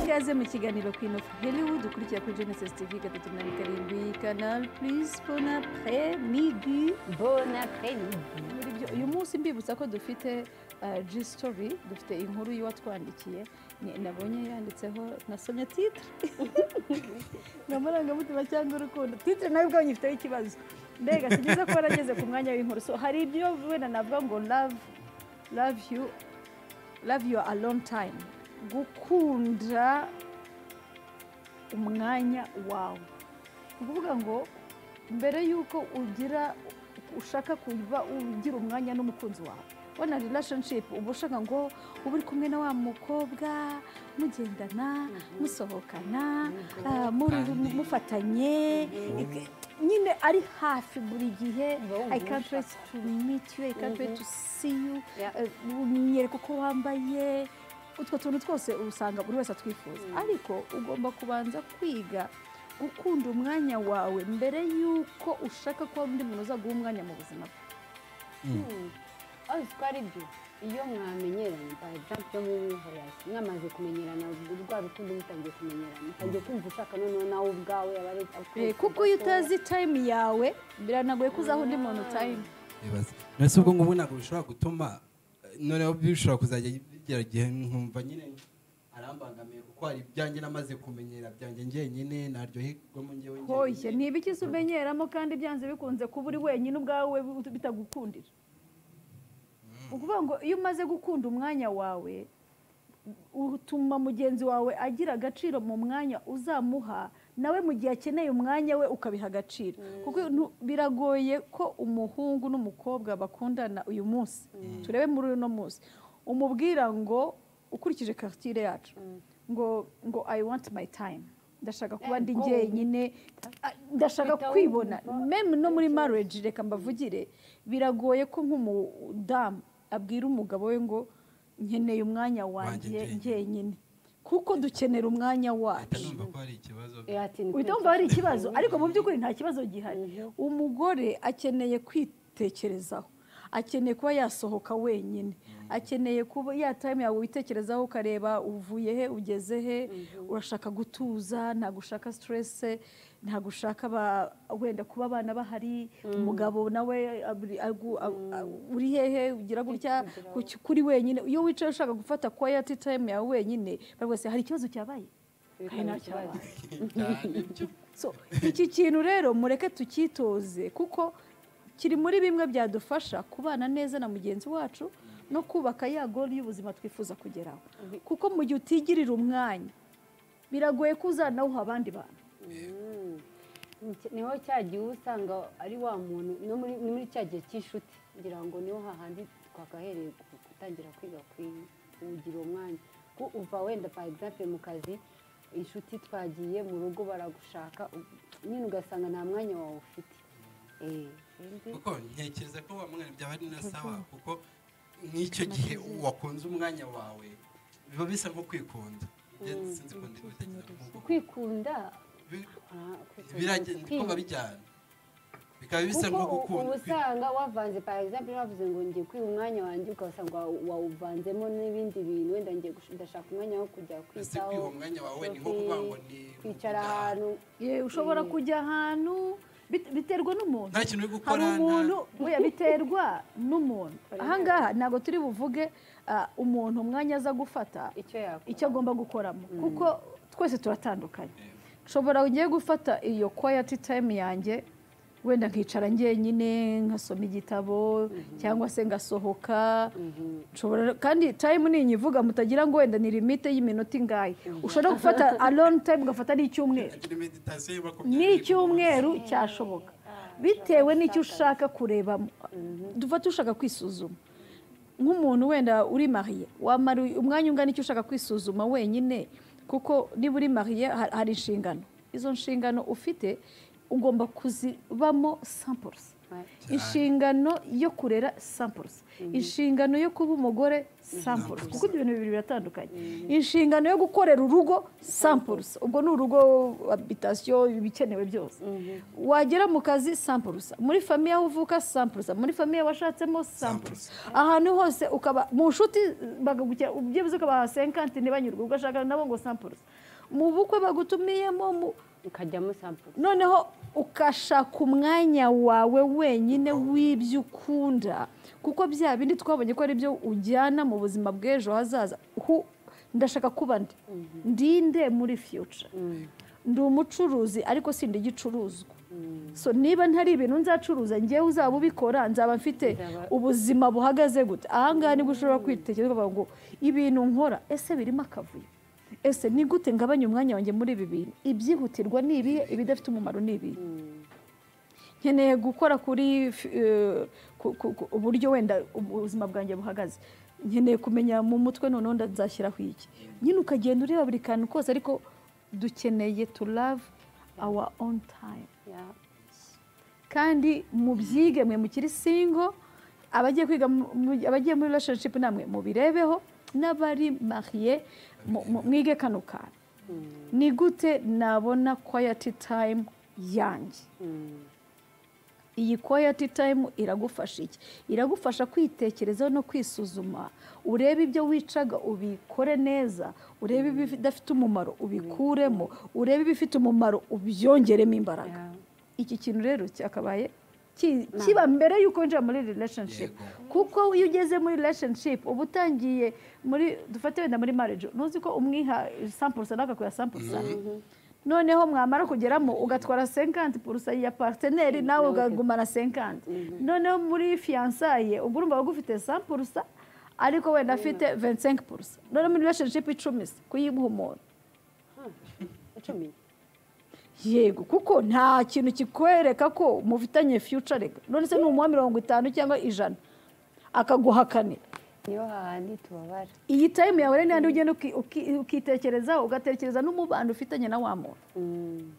ikaze mu kiganiro Queen of Hollywood ukurikira kuri Genesis TV gatatu na karindwi Canal Plus bon après midi bon après midi muri byo uyu munsi mbibutsa ko dufite uh, G story dufite inkuru y'uwatwandikiye nabonye yanditseho nasomye titre ni amarangamutima cyangwa urukundo titre nawe ubwawe nyifiteho ikibazo mbega si byiza kuba narageze ku mwanya w'inkuru so hari ibyo wenda navuga ngo love love you love you alone time gukunda umwanya wawe ni ukuvuga ngo mbere y'uko ugira ushaka kuba ugira umwanya n'umukunzi wawe wana relationship uba ushaka ngo ube uri kumwe na wa mukobwa mugendana musohokana ah, muri- mufatanye Ik- nyine ari hafi buri gihe Niba wumva i can't wait to meet you i can't wait to see you unyereka uko wambaye utwo tuntu twose usanga buri wese atwifuza ariko ugomba kubanza kwiga gukunda umwanya wawe mbere y'uko ushaka ko undi muntu uzaguha umwanya mu buzima bwe aho ko ari byo iyo mwamenyeranye for example mu muhorasi mwamaze kumenyerana rwa rukundo mutangiye kumenyerana mutangiye kumva ushaka noneho nawe ubwawe aba ari Eh, kuko iyo utazi time yawe biranagoye ko uzaha undi muntu time Ibaze. Mbese ubwo ngubwo ntabwo bishobora gutuma eh, noneho bishobora kuzajya bigera igihe nkumva nyine arambangamiye kuko hari ibyanjye namaze kumenyera byanjye njyenyine naryoherwamo njyewe hoye njyenyine. ni ibiki se umenyeramo kandi byanze bikunze kuba uri wenyine ubwawe bitagukundira ni ukuvuga ngo iyo umaze gukunda umwanya wawe utuma mugenzi wawe agira agaciro mu mwanya uzamuha nawe mu gihe akeneye umwanya we ukabiha agaciro kuko nu- biragoye ko umuhungu n'umukobwa bakundana uyu munsi turebe muri uno munsi umubwira ngo ukurikije karutire yacu ngo ngo i want my time ndashaka kuba ndi Go. njyenyine Ah, ndashaka Uhita kwibona wumva. meme no muri marriage reka mbavugire biragoye ko nk'umudamu abwira umugabo we ngo nkeneye umwanya wanjye Wanjye njyenyine kuko dukenera umwanya Ahita wacu numva ko hari ikibazo uhita wumva hari ikibazo ariko mu by'ukuri nta kibazo gihari umugore akeneye kwitekerezaho akeneye kuba yasohoka wenyine akeneye kuba ya time yawe witekerezaho ukareba uvuye he ugeze he urashaka gutuza ntabwo ushaka stress ntabwo ushaka aba- wenda kuba abana bahari umugabo nawe abri- agu- agu- agu- uri hehe ugira gutya kuki- kuri wenyine iyo wicaye ushaka gufata quiet time yawe wenyine bavuga se hari ikibazo cyabaye hari nta cyabaye So, iki kintu rero mureke tukitoze kuko kiri muri bimwe byadufasha kubana neza na mugenzi wacu no kubaka ya gori y'ubuzima twifuza kugeraho kuko mu gihe utigirira umwanya biragoye ko uzanawuha abandi bantu niho cya gihe uba usanga ari wa muntu no muri ni muri cya gihe cy'inshuti ngira ngo niho hahandi twagahereye ku- gutangira kwiga ku- kuwugira uwo mwanya ko uva wenda for example mu kazi inshuti twagiye mu rugo baragushaka u- nyine ugasanga nta mwanya wawe ufite Eh, kandi kuko ntekereza ko wa mwana byaba ari na sawa kuko nk'icyo gihe wakunze umwanya wawe biba bisa nko kwikunda Njye sinzi ko ndi gutekereza nk'uko. kwikunda Bi- ah, kwikunda, birajya- niko kwiyumva. babijyana bikaba bisa nko kuko u- gukunda uba usanga wavanze par exemple bavuze ngo ngiye kwiha umwanya wanjye ugasanga wa- wawuvanzemo n'ibindi bintu wenda ngiye gush- ndashaka umwanya wo kujya ese kwiha kwitaho umwanya wawe ni nko kwi- kuvuga ngo ni kwicara kujya ahantu Ye, ushobora Mm. kujya ahantu bit- biterwa n'umuntu nta kintu uri gukora hari nta- umuntu oya biterwa n'umuntu ahangaha ntabwo turi buvuge ah, umuntu umwanya aza gufata icyo yakora icyo agomba gukoramo kuko twese turatandukanye nshobora ngiye gufata iyo quiet time yanjye wenda nkicara njyenyine nkasoma igitabo cyangwa se ngasohoka nshobora kandi time ni ivuga mutagira ngo wenda ni limite y'iminota ingahe ushobora gufata alone time ugafata n'icyumweru agira meditasiyo iba ku ni byari icyumweru cyashoboka bitewe n'icyo ushaka kurebamo dufate ushaka kwisuzuma nk'umuntu wenda uri mariye wamara umwanya ungana icyo ushaka kwisuzuma wenyine kuko niba uri mariye ha- hari inshingano izo nshingano ufite ugomba kuzibamo samples inshingano yo kurera samples inshingano yo kuba umugore samples kuko ibyo bintu bibiri biratandukanye inshingano yo gukorera urugo samples ubwo ni urugo habitasiyo ibikenewe byose wagera mu kazi samples muri famiye aho uvuka samples muri famiye washatsemo samples ahantu hose ukaba mu nshuti bakagukira byibuze ukabaha senkanti ntibanyurwe ubwo ashaka nabo ngo samples mu bukwe bagutumiyemo mu- ukajyamo sampuru noneho ukashaka umwanya wawe wenyine w'ibyo ukunda kuko bya bindi twabonye ko ari byo ujyana mu buzima bw'ejo hazaza Hu- ndashaka kuba ndi ndinde muri future ndi umucuruzi ariko sindi igicuruzwa so niba ntari ibintu nzacuruza ngewe uzaba ubikora nzaba mfite Nzaba- ubuzima buhagaze gute ahangaha nibwo ushobora kwitekereza ukavuga ngo ibintu nkora ese birimo akavuyo ese ni gute ngabanya umwanya wanjye muri ibi bintu ibyihutirwa ni ibihe ibidafite umumaro ni ibihe nkeneye gukora kuri eh, ku- ku- ku- uburyo wenda ubuzima bwanjye buhagaze nkeneye kumenya mu mutwe noneho ndazashyiraho iki nyine ukagenda ureba buri kantu kose ariko dukeneye to love our own time ya kandi mubyige mwe mukiri singo abagiye kwiga mu- mu- abagiye muri relationship namwe mubirebeho n'abari mariye mu- mu- mwige kano kantu ni gute nabona quality time yanjye mm, iyi quality time iragufasha iki iragufasha kwitekerezaho no kwisuzuma urebe ibyo wicaga ubikore neza urebe ibidafite umumaro ubikuremo urebe ibifite umumaro ubyongeremo imbaraga ya. iki kintu rero cyakabaye ki- kiba mbere y'uko winjira muri relationship kuko iyo ugeze muri relationship uba utangiye muri dufate wenda muri marriage ntuzi ko umwiha sampuru sana akakuha sampuru sana noneho mwamara kugeramo ugatwara senkanti purusa ya parteneri nawe ukagumana senkanti noneho muri fiyansaye ubwo urumva waba ugufite sampurusa ariko wenda afite vensenke purusa noneho muri relationship icumi se kuyimuha umuntu icumi yego kuko nta kintu kikwereka ko mufitanye future reka none se ni umuwa mirongo itanu cyangwa ijana akaguha kane niyo hahandi tubabara iyi time yawe rero ni handi ugenda uki- uki- ukitekerezaho ugatekereza n'umubano ufitanye na wa muntu Mm,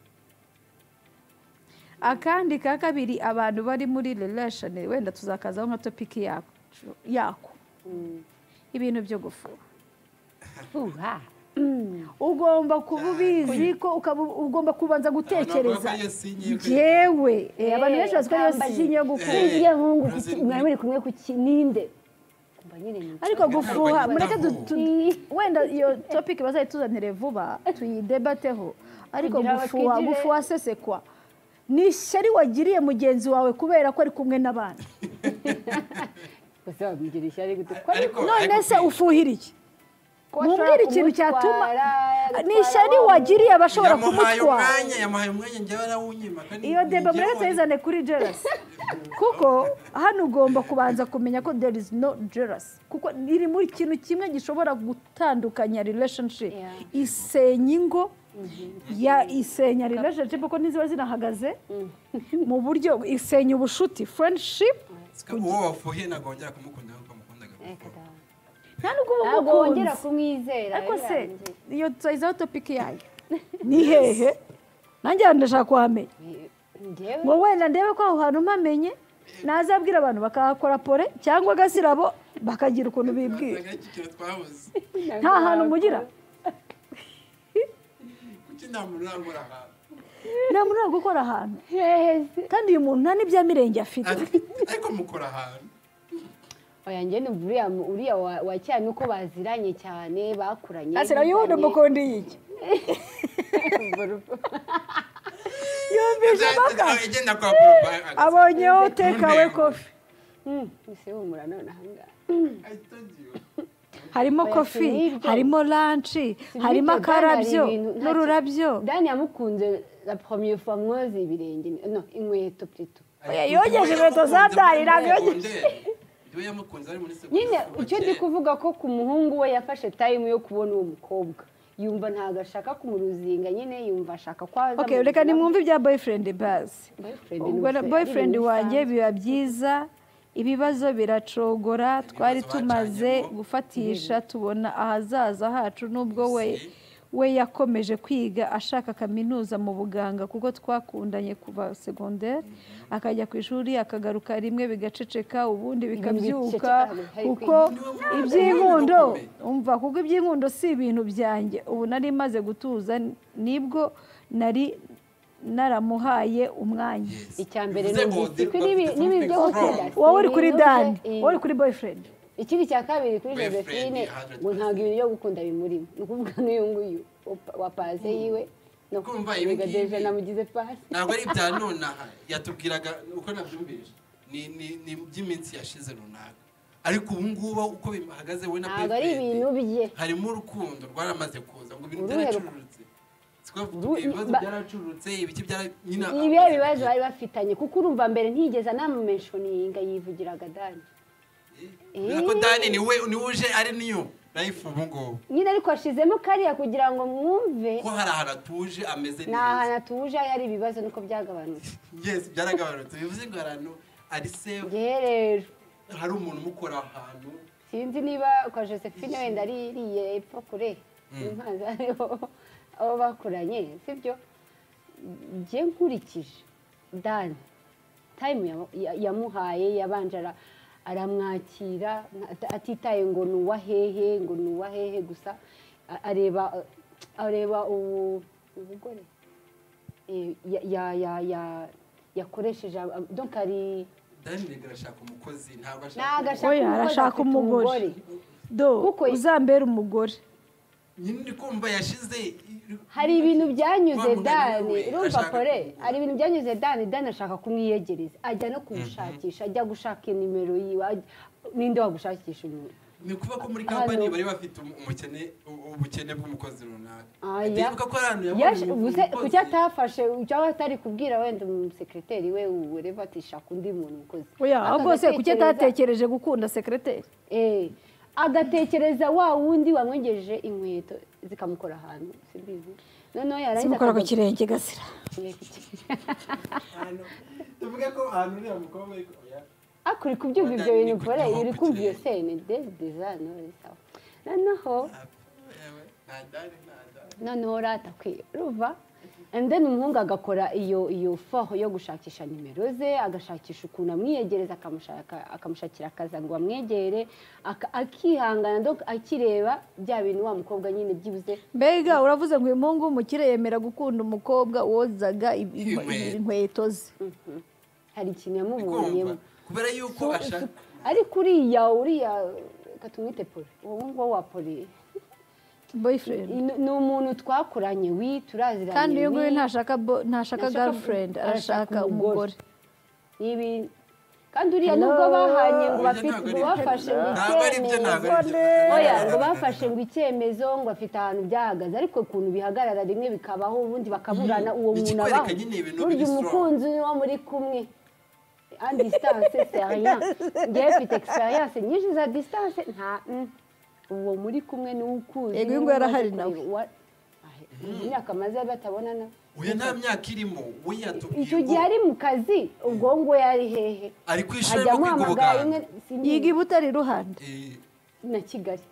akandi ka kabiri abantu bari muri relation wenda tuzakazaho nka topiki yacu yako mm. ibintu byo gufura uha ugomba kuba ubizi ko ukaba ugomba kubanza gutekereza Abantu bavuga ko iyo sinye yo kwe- yewe eh, abantu Eh, benshi bazi ko ariyo kambaye. sinye yo gukura Eh. iyo hungu Brazil kuki- ni- mwari muri kumwe ku kininde kumva nyine ni ariko Ntabwo gufuha yitaho. mureke du- tu- wenda iyo topic bazayituzanire vuba tuyidebateho ariko Kugira gufuha batwigire. gufuha sesekwa ni ishyari wagiriye mugenzi wawe kubera ko ari kumwe n'abandi gusa wamugira ishyari gute ko Ariko- none se ariko- ufuhira iki mumbwire ikintu cyatuma ni ishyari wagiriye abashobora yamuhaye kumutwara umwanya yamuhaye umwanya njyewe arawunyima kandi iyo deba njyewe mureke tuyizane kuri jerasi kuko hano ugomba kubanza kumenya ko there is no jerasi kuko iri muri kintu kimwe gishobora gutandukanya relationship Yeah. isenya ingo ya isenya relationship kuko ntiziba zinahagaze mu buryo isenya ubushuti friendship sika uwo wafuhiye ntabwo wongera kumukunda nk'uko wamukundaga nta nubwo uba ntabwo wongera umukunzi kumwizera ariko se birangiye. iyo tuzayizaho topiki yayo ni hehe nanjye hano ndashaka kuhamenya Njyewe ngo wenda ndebe ko aho hantu mpamenye nazabwira abantu bakahakora pore cyangwa agasirabo bakagira ukuntu bibwira Naga icyiciro twahuze nta hantu mugira kuki nta muntu urambura ahantu nta muntu uri gukora ahantu Yes. kandi uyu muntu nta n'ibyamirenge afite Ariko- ariko mukora ahantu oya njye numva uriya mu- uriya wa- wa cyane uko baziranye cyane bakuranye asira yubundi umukundi yiki yumvise impaka igenda kwa poropa abonyeho tekawe kofi isihumura none ahangaha harimo Oya, kofi si n'ibyo. harimo lanshi harimo Ibiryo byari akarabyo ibintu nta- n'ururabyo dani yamukunze la première fois nkoze ibirenge no inkweto plito Oya, yogeje inkweto za Dari, ntabwo yogeje. iyo yamukunze ari muri segonderi nyine kuva icyo ndi kera. kuvuga ko ku muhungu we yafashe time yo kubona uwo mukobwa yumva ntabwo ashaka kumuruzinga nyine yumva ashaka ko aza okay mu reka buzima nimwumve ibya boyfriend bazi Boyfriend ni ubwo na umusore, boyfriend ari ibintu wanjye bisanzwe. biba byiza ibibazo biracogora twari tumaze bacanyemo. gufatisha tubona ahazaza hacu n'ubwo we Si. we yakomeje kwiga ashaka kaminuza mu buganga kuko twakundanye kuva segonderi akajya ku ishuri akagaruka rimwe bigaceceka ubundi bikabyuka biceceka, hari kuko kwiga. iby'inkundo Ni we ukomeye. umva kuko iby'inkundo si ibintu byanjye ubu nari maze gutuza nibwo nari naramuhaye umwanya Yes. icya mbere Bivuze numvise ngo ko the n'ibi- confidence n'ibi byo is strong. gukunda. wowe uri kuri Ibintu bye, dani eh. wowe uri kuri boyfriend ikindi cya kabiri kuri We josephine friend, ngo ntabwo ibintu byo gukunda bimurimo ni ukuvuga n'uyu nguyu wa- wa paze yiwe no Kumva kuvuga ibi ngibi. deje namugize pasi ntabwo ari ibya nonaha yatubwiraga uko nabyumvise ni ni ni iby'iminsi yashize runaka ariko ubu ngubu uko bihagaze we na ntabwo ari ibintu bye harimo urukundo rwaramaze kuza ngo ibintu Uruhe byaracururutse siko Uru- ibibazo ba- byaracururutse ibiki byara nyina ni ibihe bibazo bari bafitanye kuko urumva mbere ntiyigeze anamumenshoninga yivugiraga dani Kubera ko dani ni we ni we uje ari niyo life ubu ngubu nyine ariko ashizemo kariya kugira ngo mwumve ko hari ahantu atuje ameze ni neza ahantu atuje aho ari ibibazo niko byagabanutse yesi byaragabanutse bivuze ngo ahantu ari sefu ngewe rero hari umuntu umukora ahantu sinzi niba kwa josephine wenda ari iriye epfo kure impanzi ariho abo bakoranye sibyo njye nkurikije dani tayimu ya- ya- yamuhaye yabanje ara- aramwakira nta- atitaye ngo ni uwa hehe ngo ni uwa hehe gusa a- areba areba ubu ubugore Eh, ya- ya- ya- ya- yakoresheje ab- donc ari dani reka arashaka umukozi ntabwo ntabwo ashaka ashaka Oya, arashaka umugore. do Kuko- uzambere umugore nyine ndi kumva yashize hari ibintu byanyuze Wa munaniro dani we, urumva ashaka pore kumugura. hari ibintu byanyuze dani dani ashaka kumwiyegereza ajya no kumushakisha ajya gushaka nimero yiwe ajya- ninde wagushakisha umuntu ni ukuvuga ko muri kampani Hano. bari bafite umu- umukene u- ubukene bw'umukozi runaka Aya. ndibuka ko hari ahantu Yaje- yabonye ubuse kuki umukozi atafashe cyangwa atari kubwira wenda umusekreteri we ureba atishaka undi muntu mukozi oya aho rwose kuki Akagatekereza- atatekereje gukunda sekereteri Eh, agatekereza wa wundi wamwengejeje inkweto zikamukora ahantu simbizi noneho yarangiza zimukora ku akagaruka- kirenge gasira ahantu tuvuge ko ahantu uriya mukobwa ariko oya akuri kubyumva ibyo Madame, bintu ni pore kugirango iri kumva iyo kugera. sene dezi dizani sawa noneho yewe, nta dani nta dani noneho urata kwiruva and then umuhungu agakora iyo iyo faho yo gushakisha nimero ze agashakisha ukuntu amwiyegereza akamushaka- akamushakira akazi ngo amwegere akihangana donc akireba bya bintu wa mukobwa nyine byibuze mbega uravuze ngo uyu muhungu w'umukire yemera gukunda umukobwa wozaga i- i- Inkweto. inkweto ze Mhm. hari ikintu kumva yamubonyemo kubera yuko So- ashaka ariko uriya uriya reka tumwite pore uwo nguwo wa pore boyfriend Ni- ni umuntu twakoranye wi turaziranye kandi uyu wi. nguyu ntashaka bo- ntashaka Ntashaka- girlfriend arashaka arashaka umugore. umugore Ibi kandi uriya Hello. nubwo bahanye ngo Oya, bafite ntabwo ngo ari- bafashe ngo ntabwo ari byo icyemezo ntabwo ari byo oya ngo bafashe ngo icyemezo ngo afite ahantu byahagaze ariko ukuntu bihagarara rimwe bikabaho ubundi bakaburana Mhm. uwo muntu Bikikwereka abaho nyine ibintu burya biri strong. umukunzi ni wo muri kumwe a distance seriya ngewe mfite experience nyinshi za distance nta mm. uwo muri kumwe ni wo ukuzi Yego, ni uyu wo nguyu arahari umaze nawe. kureba. Wa- Ahe, imyaka maze batabonana uyu nta myaka irimo we yatubwiye icyo gihe ngo ari mu kazi ubwo ngo yari hehe ari ku ishuri ajya arimo kwiga amuhamagara rimwe ubuganga sinzi- yiga i butare iruhande Eh, na kigali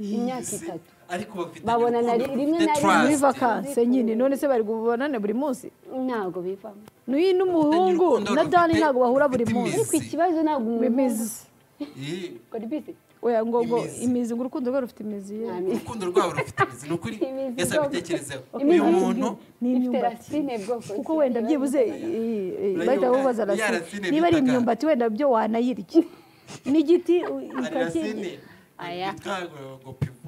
iyi imyaka si- itatu ariko bafite Babonana urukundo ri- rimwe rufite na rimwe. trust. muri vakanse nyine none se bari bubonane buri munsi ntabwo bivamo n'uyu n'umuhungu urukundo na dani rufite- ntabwo bahura buri rufite munsi ariko ikibazo ntabwo umuhungu imizi Eh, ukora ibizi oya ngo ngo Imizi. imizi ngo urukundo rwe rufite imizi ye nta mizi urukundo rwabo rufite imizi ni ukuri Imizi yesi bwoko. abitekerezeho Imizi uyu muntu ni ifite imyumbati rasine bwoko kuko wenda byibuze i- i- bahita babaza Uriya rasine rasine niba ari bitaga- imyumbati wenda byo wanayirya n'igiti u- hari rasine ukakirya Aya. yitwa ngo pivo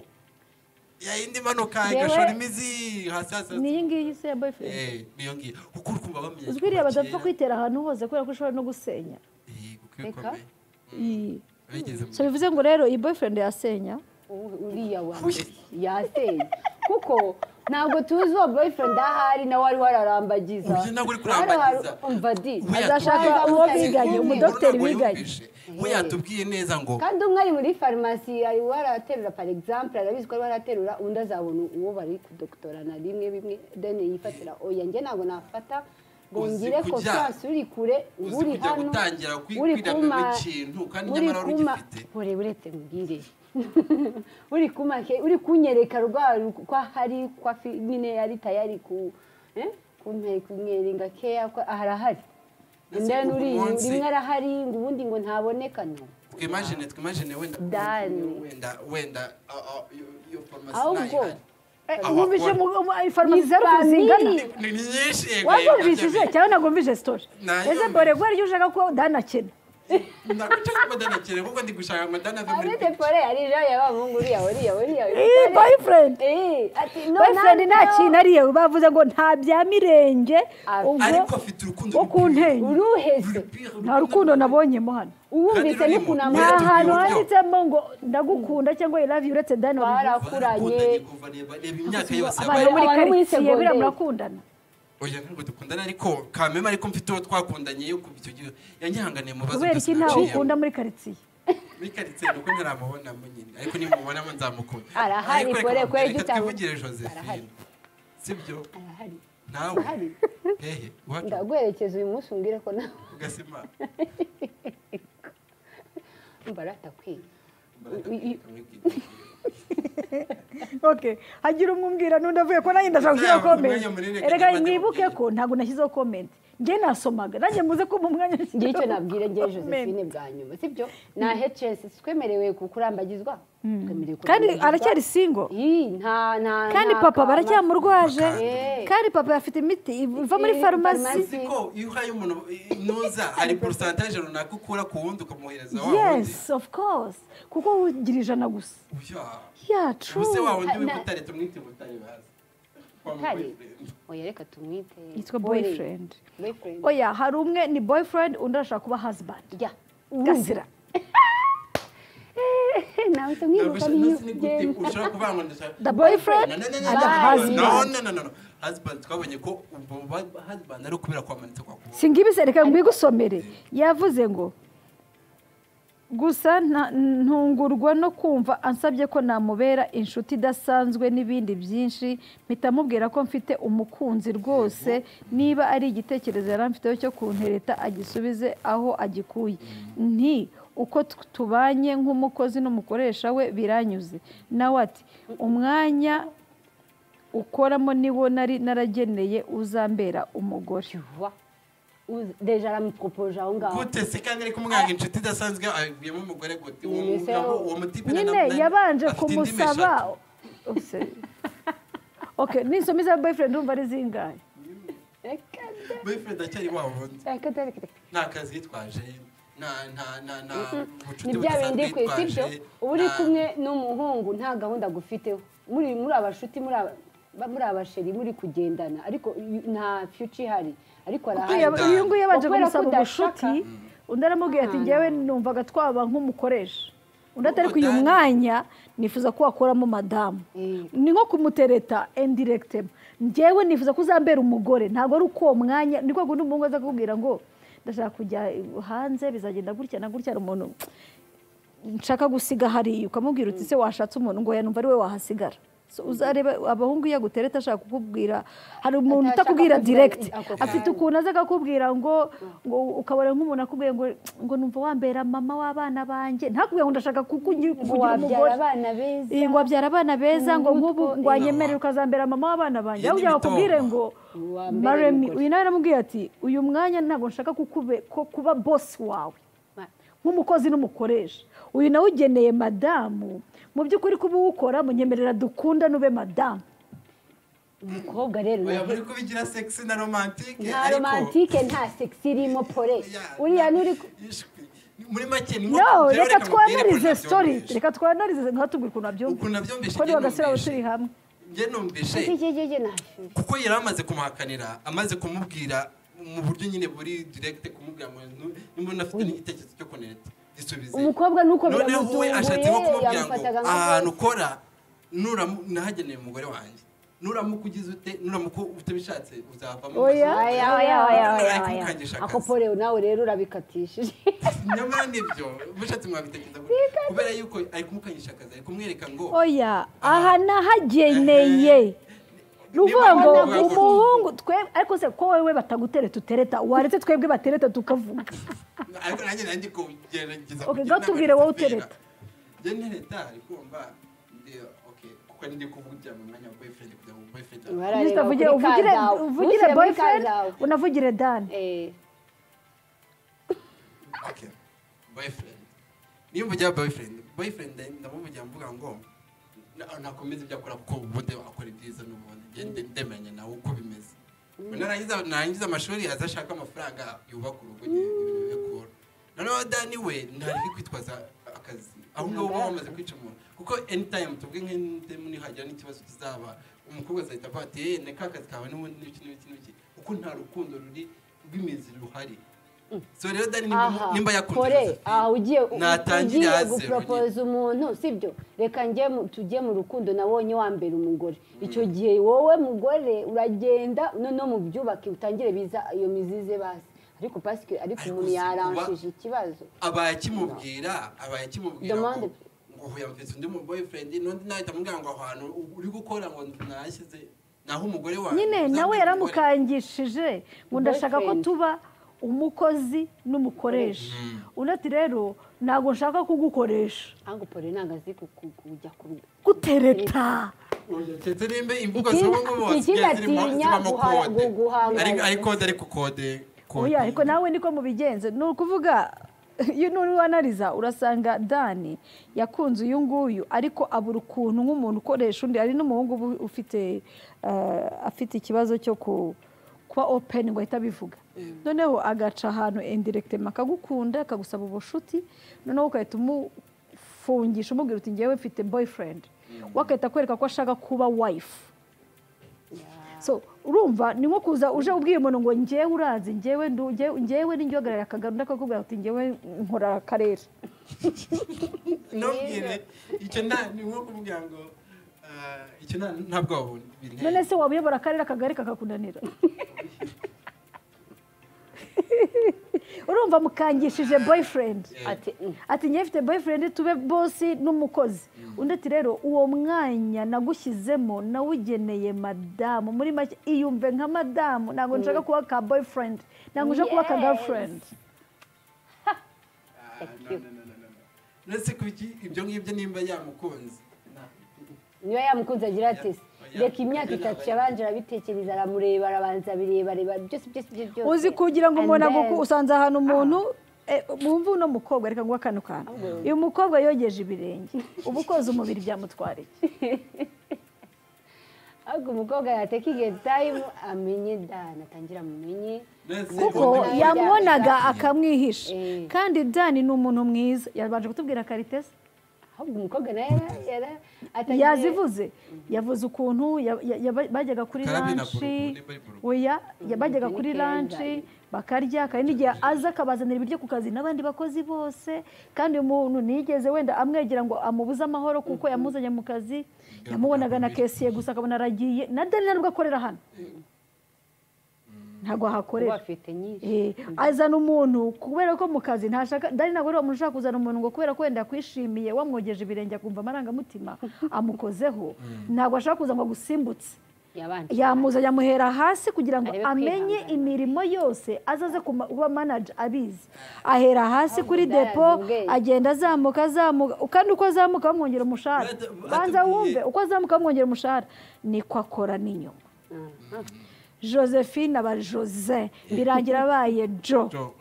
yayindi imanuka Yewe. igashora imizi hasi hasi hasi. niyi ngiyi se ya boyfriend Eh, niyo ngiyo kuko uri kumva bamenye uzwi iriya badapfa kwitera ahantu hose kubera ko ishobora no gusenya Reka. Iyi. bigeze so bivuze ngo rero iyi boyfriend yasenya uriya wa yaseye kuko ntabwo tuzi uwo boyfriend ahari nawe wari wararambagiza Uyu ntabwo uri kurambagiza. Hano hari- umva di We Azashaka yatubwiye- uwo biganye, Uyu umudogiteri ntabwo wiganye. yumvishe. we yatubwiye neza ngo kandi umwe ari muri farumasi ari waraterura par exemple arabizi ko ari waraterura undi azabona uwo bari kudokotorana rimwe bimwe deni yifatira oya njye ntabwo nafata ngo Uzi ngire kujya- konfiyanse uri kure uzi uri kujya hano gutangira kwi- uri kwidagadura ikintu, kandi uri nyamara wari kuma ugifite. ure uretse mbwire uri kuma ke- uri kunyereka rwa ru- ko hari ko afi- nyine yari tayari ku eh, kumpe- kumweringa keya ko arahari Ndetse ndende uyu uri munsi- rimwe arahari ngo ubundi ngo ntaboneka no twimajine twimajine wenda Dani. wenda wenda ah, ah, iyo iyo farumasi ahubwo ntayihari Aho wumvise akora. farumasi zero Ni zingana famille. ni ni nyinshi yego wazumvise cyangwa ntabwo wumvise sitori Nayumvise. ese mbore rwari ujya ushaka ko danakena nakuca kumadanakire kuko ndi gushaka amadana arete pole arija yaba mungu uriya uriya uriya Eh, boyfriend. Eh, ati no boyfriend nta nanjye- kintu ariye bavuze ngo nta bya mirenge Ah, ubwo ariko afite urukundo wo ku ntenyo uruheze nta rukundo nabonyemo hano uwumvise Kandi n'ukuntu rurimo. nta Nta amwara hantu tubwire uburyo. handitsemo ngo ndagukunda cyangwa i love you uretse dani olivier barakuranye reba imyaka yose abantu bo yabaye muri Abantu muri karitsiye buriya segonderi. murakundana oya ntabwo dukundana ariko kameme ariko mfite uwo twakundanye yo kuva icyo gihe yanyihanganiye mu bibazo kubera byose iki ntawe naciyemo. ukunda muri karitsiye muri karitsiye nuko ntaramubona mu nyine ariko nimubonamo nzamukunda Arahari, Ariko reka gore, mubwire, kwe, reka gitabo. twivugire Arahari. josephine sibyo Arahari, nawe arahari. hehe iwacu ndaguherekeza uyu munsi umbwire ko nawe ugasima mbara atakwiye okay hagira umwe umbwira n'undi avuye ko nanjye ndashaka gushyiraho Ntabwo komenti umwanya munini erega kagame mwibuke agiye. ko ntabwo nashyizeho komenti njye nasomaga nanjye muze ko mu mwanya ngiye icyo nshyizeho nabwira ngewe comment. josephine bwa nyuma sibyo na hecesi twemerewe kurambagizwa twemerewe kandi kurambagizwa. aracyari singo Ii, nta nta kandi nta papa kama. baracyamurwaje Eh. kandi papa afite imiti iva muri Eh, farumasi farumasi. ko iyo uhaye umuntu ntuza hari porosantaje runaka ukura ku wundi ukamuhereza wa wundi yes of course kuko ugira ijana gusa uya yacu ubuse wa wundi Ha, na- w'ibutare tumwite ibutare bazi Wa mu Butare? boyfriend. oya reka tumwite yitwa Boy. boyfriend Boyfriend. oya hari umwe ni boyfriend undi arashaka kuba husband jya gasira nawe Ntabwo tumwiruka ushaka- niyo nasi ni gute ugenda. ushaka kuvanga ngo ndashaka the boyfriend No, no, no, no, and the Bye. husband no, no, no, no, no. Husband, twabonye ko ubwo ba- husband ari ukubera kwamanitse kwa kuba. singibize reka mbigusomere yavuze ngo gusa nta- ntungurwa no kumva ansabye ko namubera inshuti idasanzwe n'ibindi byinshi mpita amubwira ko mfite umukunzi rwose niba ari igitekerezo yari amfiteho cyo kuntereta agisubize aho agikuye nti uko t- tubanye nk'umukozi n'umukoresha we biranyuze nawe ati umwanya ukoramo niwo nari narageneye uzambera umugore Wa. Uzi- deja aramuporopoje aho ngaho Gute se kandi ariko umwanga inshuti idasanzwe avuyemo umugore gute? Uwo Nyine se mugabo, wo- uwo mutipe na- nyine na- yabanje afite indimi eshatu. kumusaba Ose. okay nisomi za boyfriend urumva ari zingahe reka Boyfriend acyari wa wundi. reka reka reka Nta kazi yitwaje, nta- nta- nta- nta ni bucuti bya budasanzwe bindi ku isi byo yitwaje, uba uri nta- kumwe n'umuhungu nta gahunda agufiteho muri muri abashuti muri aba- ba- muri abasheri muri kugendana ariko y- nta future ihari ariko arahari Uyu- uyu nguyu yabanje Kubera ko kumusaba udashaka- ubushuti undi aramubwira ati Ah. njyewe numvaga twaba nk'umukoresha undi atari N'ubu uyu dani. mwanya nifuza ko wakuramo madamu Eh. ni nko kumutereta indiregitema njyewe nifuza ko uzambera umugore ntabwo ari uko uwo mwanya ni rwego n'umuhungu aza kukubwira ngo ndashaka kujya hanze bizagenda gutya na gutya hari umuntu nshaka gusiga hariya ukamubwira uti se washatse umuntu ngo yanumva ari we wahasigara So, uzareba abahungu iyo agutereta ashaka kukubwira hari umuntu Atashaka utakubwira kukubwira direct ako afite kanya. ukuntu aza akakubwira ngo ngo ukabona nk'umuntu akubwiye ngo ngo numva wambera mama w'abana banjye ntakubwire ngo ndashaka kukugira ngo kugira wabyara umugore abana beza Iyi, ngo wabyara abana beza ngo nk'ubu Umutwe, ngo wanyemerere ukazambera mama w'abana banjye Iyi ni ahubwo yakubwire imitombo. ngo Wambere maremi umugore." uyu nawe aramubwiye ati uyu mwanya ntabwo nshaka kukube- ko kuba bosi wawe Ma- nk'umukozi n'umukoresha uyu nawe ugeneye madamu mu by'ukuri kuba uwukora munyemerera dukunda nube madamu umukobwa rero Oya, nawe- muri kubigira sexy na romantique, nta ariko- romantike nta sex irimo pole Ya, uriya n'uri ku- Ishwi. muri make ni nko- no reka rero reka mubwire ko twanarize nabyumvishe. stori reka twanarize nka tubwire ukuntu ukuntu abyumva nabyumvishe ko niba gasira nabyumvishe. turi hamwe njye numvishe Iki- iki- iki nashyuye. kuko yari amaze kumuhakanira amaze kumubwira mu buryo nyine buri direkite kumubwira ngo "Nu- niba unafite n'igitekerezo cyo kunereta gisubize umukobwa nuko noneho we biramutunguye ashatse nko kumubwira ngo yamufataga nka ahantu ukora nuramu- nahageneye umugore wanjye nuramuka ugize ute nuramuka utabishatse uzavamo Oya. Aya, aya, aya, aya, Ariko aya. ukangisha akazi. ako pole nawe rero urabikatishije nyamara nibyo mushatse mwabitekereza kubera yuko ari kumukanyisha akazi ari kumwereka ngo oya aha nahageneye ni ukuvuga ngo Niba- umuhungu twe ariko se ko wowe batagutereta utereta waretse twebwe batereta tukavuga ariko nanjye nanjye kugerageza Okay, kugira go tubwire wowe inama zizabera. utereta. njye ntereta ariko mba ndi okay kuko ndi kuvugira mu mwanya wa boyfriend kugira ngo boyfriend Barareba Uvugire- kuri uvugire Kazawe. uvugire Ntushyire muri boyfriend Kazawe. unavugire dan Eh, okay boyfriend niyo mvugira boyfriend boyfriend ndamuvugira mvuga ngo na- nakomeza ibyo akora kuko ubundi akora ibyiza n'ubundi njye nde- ndemeranya nawe uko bimeze narangiza narangiza amashuri aza ashaka amafaranga yubaka urugo nyine, ibintu bikora noneho dani we ntari kwitwaza akazi ahubwo uba wamaze kwica umuntu kuko anytime tubwe nk'indemu nihagira n'ikibazo kizaba umukobwa azahita avuga ati eee neka akazi kawe n'ubundi n'iki n'iki n'iki kuko nta rukundo ruri rw'imizi ruhari so rero dani nimba aha nimba kore, yakunze aha ugiye natangire ugiye hasi gupropose umuntu sibyo reka njye mu- tujye mu rukundo nabonye wa mbere umugore icyo gihe wowe mugore uragenda noneho mu byubake utangire biza iyo mizize basi ariko pasike ariko Ariko umuntu si kuba- yaranshije ikibazo abaye akimubwira abaye akimubwira Demande. ngo ngo ubu yamvise undi mu boyfriend n'undi nahita amubwira ngo aho hantu uri gukora ngo mwashyize naho umugore wawe nyine uzamubwira nawe umugore. yaramukangishije ngo ndashaka ko Boyfriend. tuba umukozi n'umukoresha undi ati rero ntabwo nshaka kugukoresha ahubwo pore ntabwo azi ku- ku- kujya ku gutereta ndetse nimba imvugo Ikindi- z'ubu ngubu ikindi zisigaye zirimo atinya zibamo guha- kode gu- guhangana. Ariko- ariko kode ariko kode kode oya ariko nawe niko mubigenze ni ukuvuga iyo nuriwanariza urasanga dani yakunze uyu nguyu ariko abura ukuntu nk'umuntu ukoresha undi hari n'umuhungu uba ufite eh, afite ikibazo cyo ku- kuba openi ngo ahite abivuga noneho agaca ahantu indiregitema akagukunda akagusaba ubushuti noneho ugahita umufungisha umubwira uti ngewe mfite boyifurendi we agahita akwereka ko ashaka kuba wayifu so urumva ni nko kuza uje ubwiye umuntu ngo ngewe urazi ngewe ndu- ngewe- ngewe n'injogarara akagano akakubwira ati ngewe nkora akarere ntubwire icyo nta ni nko kuvuga ngo ah, icyo nta nta bwoba buri none se waba uyobora akarere akagari kakakunanira urumva mukangishije boyfriend ati "Mm, ati ngewe mfite boyfriend tube bosi n'umukozi undi ati rero uwo mwanya nagushyizemo nawugeneye madamu muri make iyumve nka madamu ntabwo nshaka kuba ka boyfriend ntabwo nshaka kuba ka Yes. girlfriend Ah, no, no, no, no, no, no. Uretse kuki ibyo ngibyo nimba yamukunze niba yamukunze agira ati Oya. reka imyaka itatu yabanje arabitekereza aramureba arabanza abireba areba byose byose byose byose uzi kugira ngo And umuntu then- aguku usanze ahantu umuntu eh, mwumve uno mukobwa reka nguhe akanu kantu uyu mukobwa yogeje ibirenge uba ukoze umubiri byamutwara iki ahubwo umukobwa yateka igihe tayimu amenye dani atangira amenye Nonese kuko ubundi- ya- yamubonaga akamwihisha Eh. kandi dani ni umuntu mwiza yabanje kutubwira karitesi ahubwo umukobwa nawe yara- yara atangiye- yazivuze yavuze ukuntu ya- ya- ya- bajyaga kuri Karame na lanshi Buruburi, Buruburi. oya ya- bajyaga kuri Bikeye lanshi cyane. bakarya kandi n'igihe aza akabazanira ibiryo ku kazi n'abandi bakozi bose kandi umuntu nigeze wenda amwegera ngo amubuze amahoro kuko yamuzanye mu kazi yamubonaga na kesiye gusa akabona aragiye na dani nta nubwo akorera hano ntabwo kuba ahakorera afite nyinshi Eh, azana umuntu kubera ko mu kazi ntashaka dani ntabwo ari umuntu ushaka kuzana umuntu ngo kubera ko wenda akwishimiye wamwogeje ibirenge akumva amarangamutima amukozeho ntabwo ashaka kuza ngo agusimbutse yabanje yamuza yamuhera hasi kugira ngo Arebe amenye kwihangana. imirimo yose azaze kuma- kuba manaje abizi ahera hasi kuri Ahubwo depo ubwenge. agenda azamuka azamuka kandi uko azamuka bamwongera umushahara Bata- batubwiye- banza wumve uko azamuka bamwongera umushahara niko akora n'inyuma Aha. josephine aba jose birangira abaye jo Jo.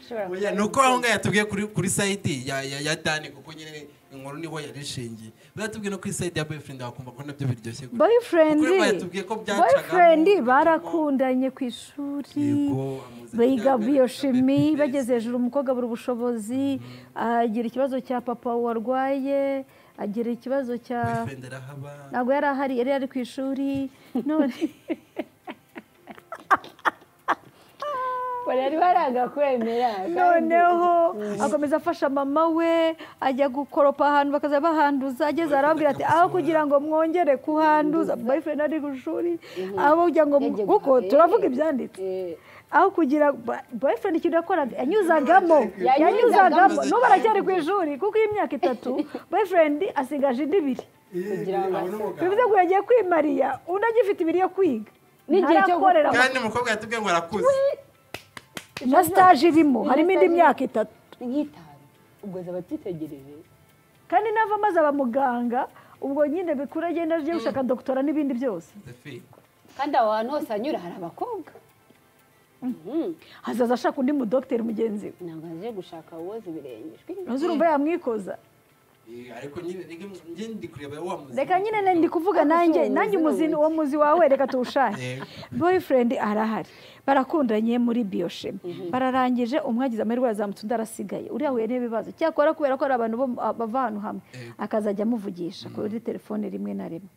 Ushobora Oya, ni uko aho ngaho yatubwiye kuri kuri sayidi ya ya ya dani kuko nyine inkuru niho yarishingiye batubwiye no kuri sayidi ya boyfriend wakumva ko nabyo biryoshye gutya. boyfriend Kuko batubwiye ko byacagamo boyfriend umurimo. barakundanye ku ishuri Yego, amuzi- biga Yambaye biyoshimi agapepesi. bageze hejuru umukobwa abura ubushobozi agira ikibazo cya papa warwaye agira ikibazo cya boyfriend arahaba ntabwo yari ahari yari yari ku ishuri none bari baragakwemera kandi- noneho akomeza afasha mama we ajya gukoropa ahantu bakaza bahanduza ageze arababwira ati aho kugira ngo mwongere kuhanduza boyfriend ari ku ishuri aho kugira ngo Yagiye kuko guhaha. turavuga ibyanditse Eh, aho kugira ba- boyfriend ikintu yakoraga yanyuzagamo yanyuzagamo n'ubu aracyari ku ishuri kuko iyi myaka itatu boyfriend asigaje indi ibiri kugira ngo Abone umugabo. bivuze ngo yagiye kwimariya undi agifite ibiri yo kwiga N'igihe cyo ntarakorera kandi umukobwa yatubwiye ngo arakuze na stage irimo harimo indi myaka itatu nk'itanu ubwo zaba atitegereje kandi nava maze aba muganga ubwo nyine bikura agenda agiye gushaka dogitora n'ibindi byose Josephine. kandi aho hantu hose anyura hari abakobwa Mhm. hazaza ashaka undi mudogiteri mugenzi we ntabwo aje gushaka uwoza ibirenge maze urumva yamwikoza Eh, ariko nyine rege njye ndi kureba wa muzi reka nyine na- ndi kuvuga nanjye nanjye umuzi uwo muzi wawe reka tuwushake Yego. boyfriend arahari barakundanye muri biyoshema bararangije umwe agize amahirwe yazamutse undi arasigaye uriya ahuye n'ibibazo cyakora kubera ko ari abantu bo mu- bava ahantu hamwe Yego. akazajya amuvugisha kuri telefone rimwe na rimwe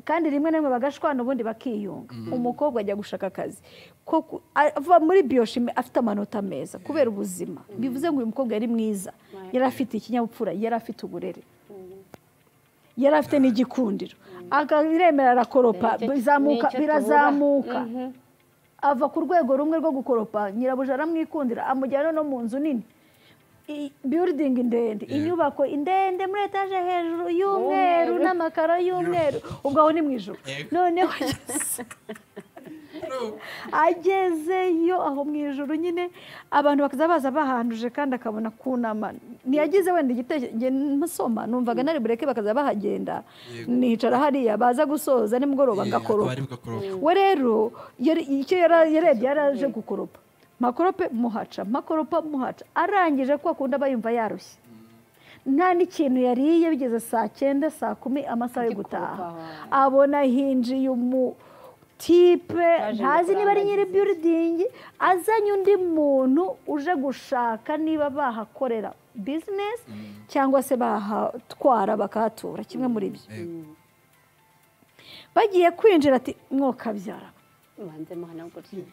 kandi rimwe na rimwe bagashwana ubundi bakiyunga umukobwa ajya gushaka akazi ko ku- ava muri biyoshimi afite amanota meza kubera ubuzima bivuze ngo uyu mukobwa yari mwiza yari afite ikinyabupfura yari afite uburere yari afite n'igikundiro akaremera arakoropa Nicyo- bizamuka nicyo birazamuka tubura. Mhm. ava ku rwego rumwe rwo gukoropa nyirabuja aramwikundira amujyana no mu nzu nini biyuridingi ndende inyubako ndende muri etaje hejuru y'umweru Umweru. n'amakaro y'umweru ubwo aho ni mu ijoro Yego. noneho ageze- agezeyo aho mu ijoro nyine abantu bakaza baza bahanduje kandi akabona kunama ntiyagize wenda igitekerezo njye nsoma numvaga nari bureke bakaza bahagenda Yego. nicara hariya baza gusoza nimugoroba akaba ngakoropa ari bugakoropa we rero yari- icyo yara- yarebye yaraje gukoropa makorope muhaca makoropa muhaca arangije ko akunda aba yumva yarushye nta n'ikintu yariye bigeze saa cyenda saa kumi amasaha yo gutaha Agikoropa. abona hinjiye umutipe Yaje ntazi niba ari nyiri gukurangagiza. biyuridingi azanye undi muntu uje gushaka niba bahakorera bizinesi cyangwa se bahatwara bakahatura kimwe muri byo bagiye kwinjira ati mwokabyara ubanze muhanagurire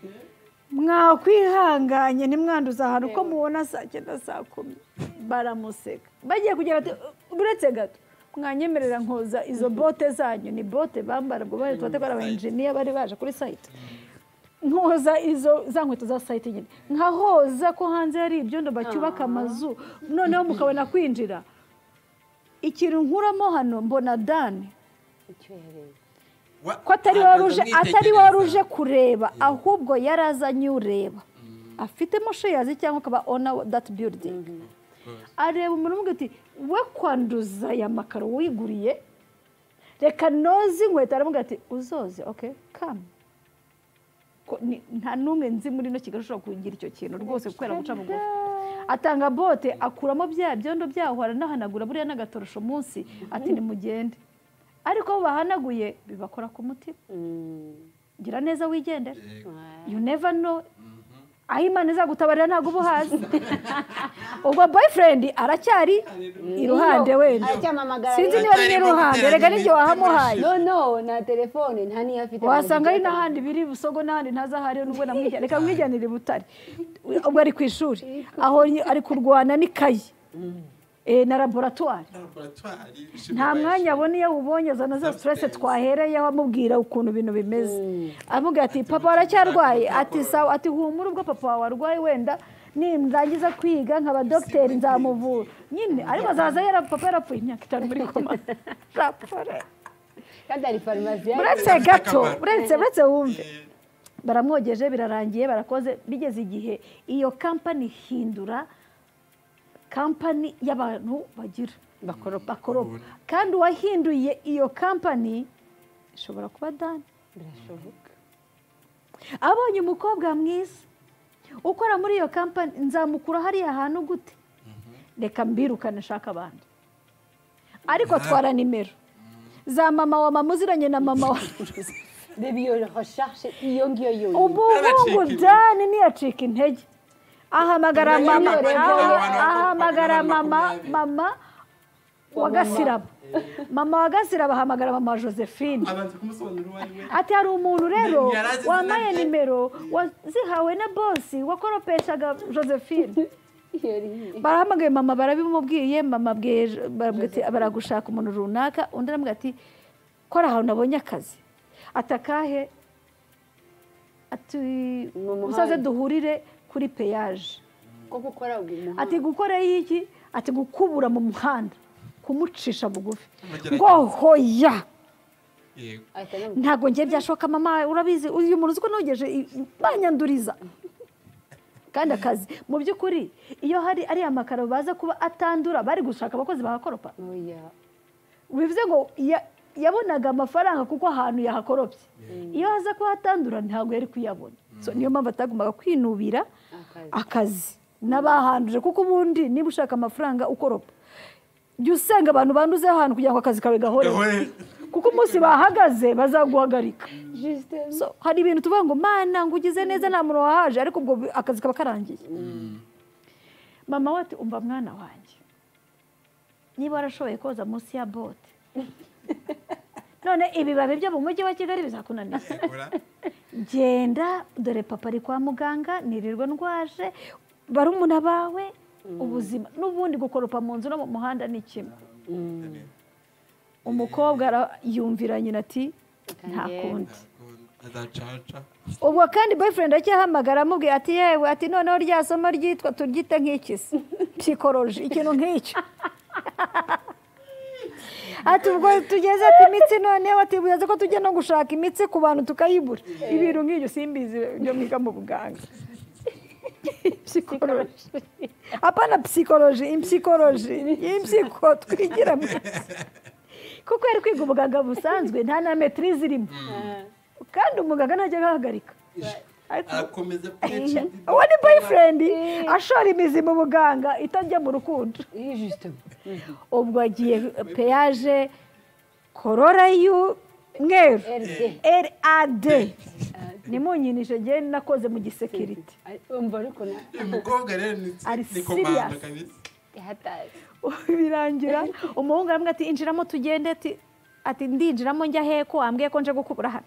mwakwihanganye ntimwanduza ahantu uko mubona saa cyenda saa kumi baramuseka bagiye kugira ati uretse gato mwanyemerera nkoza izo bote zanyu ni bote bambara ubwo bari tuba ari abayenjiniya bari baje kuri sayite nkoza izo za nkweto za sayite nyine nkahoza ko hanze hari ibyondo bacyubaka amazu noneho mukabona kwinjira ikintu nkuramo hano mbona dani icyo yareba ko atari wari uje atari wari uje kureba ahubwo yari azanye ureba afitemo sheyazi cyangwa akaba ona dati biyuridingi areba umuntu umubwira ati we kwanduza aya makaro wiguriye reka noze inkweto aramubwira ati uzoze oke kamu Ko ni- nta n'umwe nzi muri ino kigali ushobora kugira icyo kintu rwose kuko guca bugufi atanga bote akuramo bya byondo byaho aranahanagura buriya n'agatorosho munsi ati nimugende ariko abo bahanaguye bibakora ku mutima gira neza wigendere you never know aho imana izagutabarira ntabwo uba uhazi ubwo boyfriend aracyari iruhande wenda aracyamamagara sinzi niba ari n'iruhande rega n'ibyo wahamuhaye no no nta telefone nta niyo afite wasanga ari n'ahandi biri busogo n'ahandi ntazi aho ariho nubwo namwijyana reka mwijyanire i butare ubwo ari ku ishuri aho ari kurwana n'ikayi eh, na laboratwari nta mwanya abona iyo awubonye azana za sitirese twahereyeho amubwira ukuntu ibintu bimeze amubwira ati papa waracyarwaye ati sawa ati humura ubwo papa wawe arwaye wenda nindangiza kwiga nkaba dogiteri nzamuvura nyine ariko azaza yara papa yarapfuye imyaka itanu muri koma rapore kandi hari farumasi yaje. uretse gato uretse uretse wumve baramwogeje birarangiye barakoze bigeze igihe iyo kampani ihindura kampani y'abantu bagira bakoropa bakoropa kandi uwahinduye iyo kampani ishobora kuba dani birashoboka abonye umukobwa mwiza ukora muri iyo kampani nzamukura hariya hantu gute reka mbirukane nshaka abandi ariko twara nimero za mama wa mama uziranye na mama wa reba iyo recherche iyo ngiyo yonyine ubu ngubu dani ntiyacika intege ahamagara mama ahamagara mama mama wa gasiraba mama wa gasiraba ahamagara mama josephine abanza kumusobanurira uwo ari we ati hari umuntu rero Yari azi izina wambaye rye. nimero wazihawe na bosi wakoropeshaga josephine barahamagaye mama barabimubwiye mama abwiye Jo- barabwira ati, baragushaka umuntu runaka undi aramubwira ati kora ahantu nabonye akazi ati akahe ati Mu muhanda. musaze duhurire kuri peyaje ko gukora umuhanda ati gukorayo iki ati gukubura mu muhanda kumucisha bugufi Kugerageza. ngo hoya yego ahita anamubwira ntabwo ngiye byashoboka mama urabizi uyu muntu uzi ko nogeje i- banyanduriza kandi akazi mu by'ukuri iyo hari ariya makaro baza kuba atandura bari gushaka abakozi bahakoropa oya bivuze ngo ya- yabonaga amafaranga kuko ahantu yahakoropye iyo aza kuba atandura ntabwo yari kuyabona So, niyo mpamvu atagombaga kwinubira akazi akazi n'abahanduje kuko ubundi niba ushaka amafaranga ukoropa jya usenga abantu banduzeho ahantu kugira ngo akazi kawe gahore Gahore. kuko umunsi bahagaze bazaguhagarika jisite So, hari ibintu tuvuga ngo mana ngo ugize neza nta muntu wahaje ariko ubwo bi- akazi kaba karangiye mama we ati umva mwana wanjye niba warashoboye koza munsi ya bote none ibibabi byo mu mujyi wa kigali bizakunanira genda dore papa ari kwa muganga nirirwa ndwaje barumuna bawe ubuzima n'ubundi gukoropa mu nzu no mu muhanda ni kimwe umukobwa ara- yumvira nyina ati nta kundi azacaca ubwo kandi boyfriend acyahamagara amubwira ati yewe ati noneho rya somo ryitwa turyite nk'ikisi psychology ikintu nk'icyo ati ubwo tugeze ati imitsi noneho ati buyaze ko tujya no gushaka imitsi ku bantu tukayibura ibintu nk'ibyo simbizi byo mwiga mu buganga psychology apana psychology impsychology impsycho twigira mu kuko yari kwiga ubuganga busanzwe nta na metirize irimo kandi umuganga ntajya ahagarika Ariko- arakomeza kwica uwo ni boyfriend ashora imizi mu buganga itajya mu rukundo iyi jisite ubwo agiye peyaje korora y'umweru eride rad nimunyinishe njye nakoze mu gisekiriti umva ariko na uyu mukobwa rero ni Ari ni komanda serious. kabisa ihatazi birangira umuhungu aramubwira ati injiramo tugende ati ati ndinjiramo njya heko wambwiye ko nje gukubura hano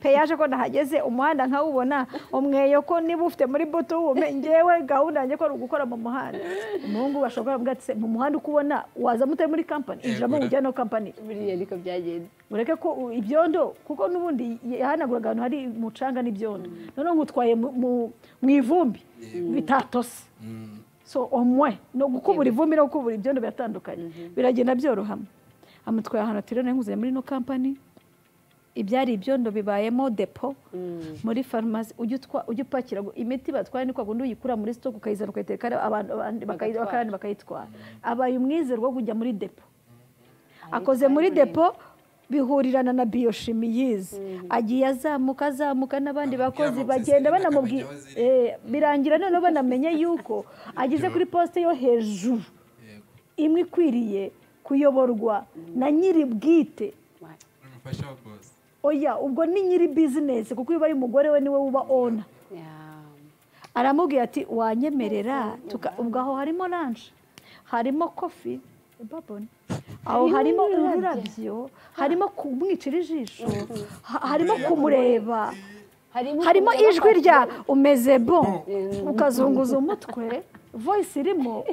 peyaje ko nahageze umuhanda nkawubona umweyo ko niba ufite muri buto wume ngewe gahunda yanjye ko ari ugukora mu muhanda umuhungu bashobora kuvuga ati "Se, mu muhanda uko ubona wazamo utari muri kampani injiramo Yegura. ujya no kampani buriya niko byagenze ureke ko u- ibyondo kuko n'ubundi yahanaguraga ahantu hari umucanga n'ibyondo noneho nkutwaye mu- mu- mu ivumbi bitatose Mm. so omwe no gukubura ivumbi no gukubura ibyondo biratandukanye biragenda byorohama amutwaye ahantu ati rero nkuze muri ino kampani ibyari ibyondo bibayemo depo muri farumasi ujya utwa- ujya upakira ngo imiti batwara ni kwa kundi uyikura muri sitoke ukayizana ukayitereka ari abantu abandi bakayi- Bagatwara. bakayandi bakayitwara abaye umwizero wo kujya muri depo akoze muri depo bihurirana na biyoshimi yize agiye azamuka azamuka n'abandi Bamubwira bakozi amabwiriza bagenda y'ibintu banamubwira akamenya aho ziri. Eh, birangira noneho banamenye yuko ageze kuri posite yo hejuru Yego. imwe ikwiriye kuyoborwa na nyiri bwite n'umufasha wa boss oya ubwo ni nyiri bizinesi kuko iyo ubaye umugore we niwe uba ona aramubwira ati wanyemerera tuka- ubwo aho harimo lanje harimo kofi baboni aho harimo ururabyo harimo kumwicira ijisho ha- harimo kumureba harimo ijwi rya umeze bo ukazunguza umutwe voice irimo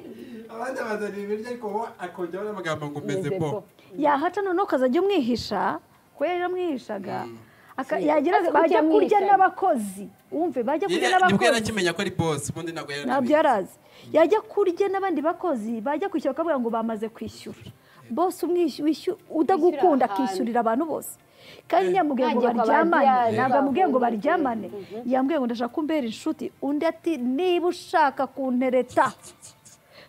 abandi bazana ibiryo ariko wowe akongeraho n'amagambo ngo umeze bo mezebo yahaca noneho ukazajya umwihisha kuko yari yaramwihishaga Aka- yagira Azi bajya kurya kujya amwihisha. n'abakozi wumve bajya kurya nibwo yari n'abakozi akimenya ko ari boss ubundi ntabwo yari ntabyo yari azi yajya kurya n'abandi bakozi bajya kwishyura bakavuga ngo bamaze kwishyura bose umwishy- wishy- udagukunda ahantu. akishyurira abantu bose kandi ntiyamubwiye ngo Ntajya kwa baryamane babyara, ntabwo amubwiye ngo bavuga. baryamane yambwiye ngo ndashaka kumbera inshuti undi ati niba ushaka kuntereta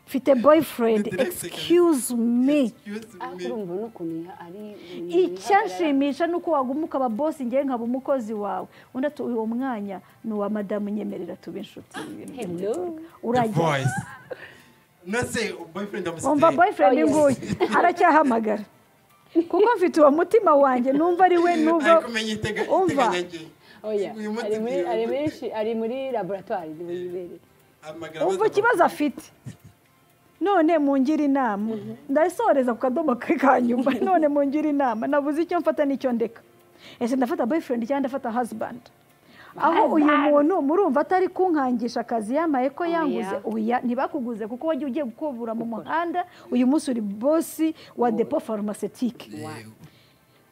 mfite boyfriend Direct excuse me Excuse ariko me. urumva n'ukuntu iha- ari icyanshimisha ni uko waguma ukaba bosi ngewe nkaba umukozi wawe undi ati uwo mwanya ni uwa madamu nyemerera tube inshuti ibintu Hello. by'umutuku." The urajya voice nose boyfriend amusigaye wumva boyfriend Oh, yes. nguyu aracyahamagara kuko mfite uwo mutima wanjye numva ari we nubwo ari kumenya itega- umva iteganyagihe oya uyu munsi ari muri ngiye- ari muri shi- ari muri laboratwari niwe yibereye amagara umva abaza ikibazo afite none mungire inama ndayisoreza ku kadomo ke ka nyuma none mungire inama nabuze icyo mfata n'icyo ndeka ese ndafata boyfriend cyangwa ndafata husband aho uyu muntu murumva atari kunkangisha akazi yamaye ko yanguze oya ntibakuguze kuko wagiye ugiye gukubura mu muhanda uyu munsi uri bosi wa depo farumacetike Yego.